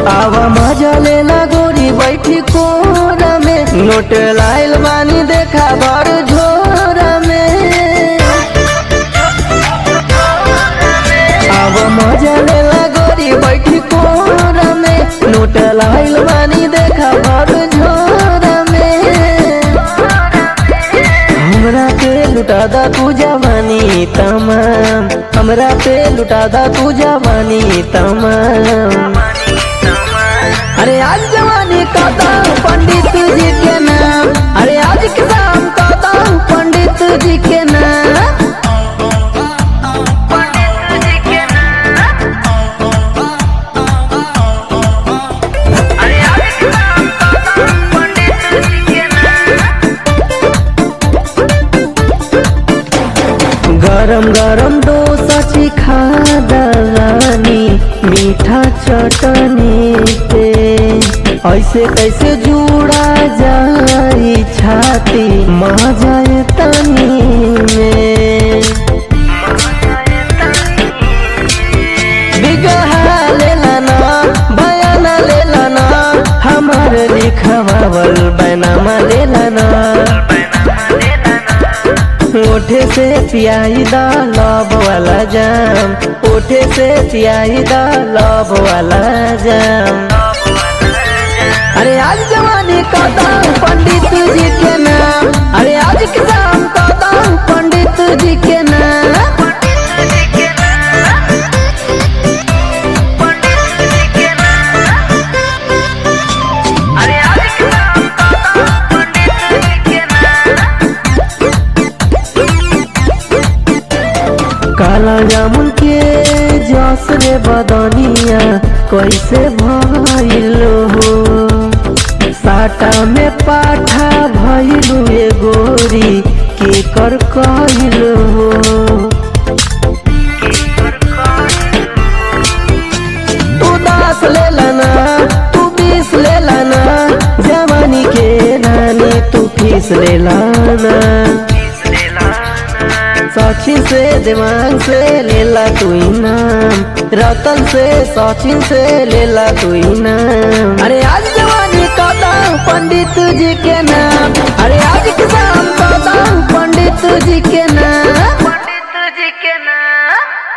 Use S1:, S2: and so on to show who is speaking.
S1: आवा मजा लेला गोरी बैठी कोरा में नोट लाइल बानी देखा भर झोरा में आवा मजा लेला गोरी बैठी कोरा में नोट लाइल बानी देखा भर झोरा में हमरा पे लुटा दा तू जवानी तमाम हमरा पे लुटा दा तू जवानी तमाम अरे आज जवानी कहता हूँ पंडित जी के नाम अरे आज के शाम कहता हूँ पंडित जी के नाम गरम गरम डोसा चिखा दलानी मीठा चटनी पे ऐसे कैसे जुड़ा जाई छाती माँ जाए तनी में बिगहा लेला ना बयाना लेला ना हमार लिखवावल बैनामा लेला ना ओठे से पियाई दा लव वाला जाम ओठे से पियाई दा लव वाला जाम अरे आज जवानी कहता हूँ पंडित जी के नाम अरे आज के शाम कहता हूँ पंडित जी के नाम काला जामुन के जस रे बदनिया कैसे भइल हो साटा में पाठा भइलु ए गोरी के कर कहिल हो तू दस ले लाना तू बीस ले लाना जवानी के रानी तू फीस ले लाना सचिन से दिमाग से लेला तू इनाम रतन से सचिन से लेला तू इनाम अरे आज जवानी कहता हूँ पंडित जी के नाम अरे आज किसान कहता हूँ पंडित जी के नाम